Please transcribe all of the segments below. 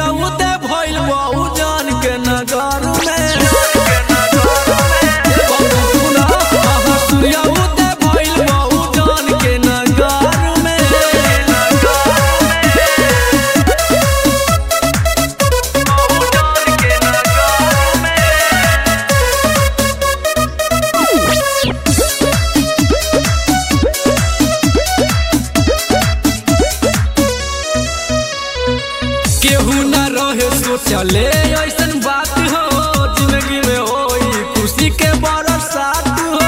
सूर्या उदय भइल बहु जान के नगर में सूर्या उदय भइल बहु जान के नगर में केहू न रहे सोचले ऐसन बात हो जिंदगी में होई खुशी के बरसात हो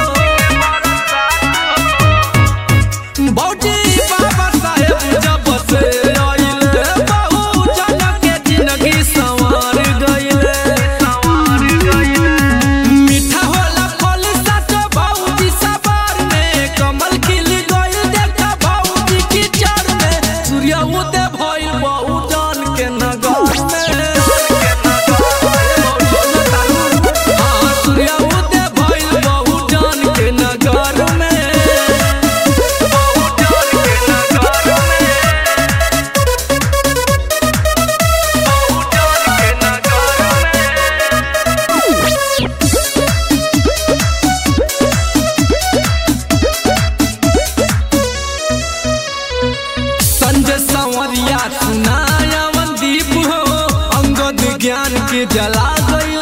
भौजी बाबा साहेब जब से आइले बहु जन के जिंदगी संवार गइले संवार गइले मीठा होला फल सच भौजी सवार में कमल खिल गइल देखा भौजी की चर में सूर्य उदय भइल बहु जान के नगर में हाँ, सूर्य उदय भइल बहु जान के नगर में संजय संवरिया सुनाया दीप हो अंगद ज्ञान के जला गई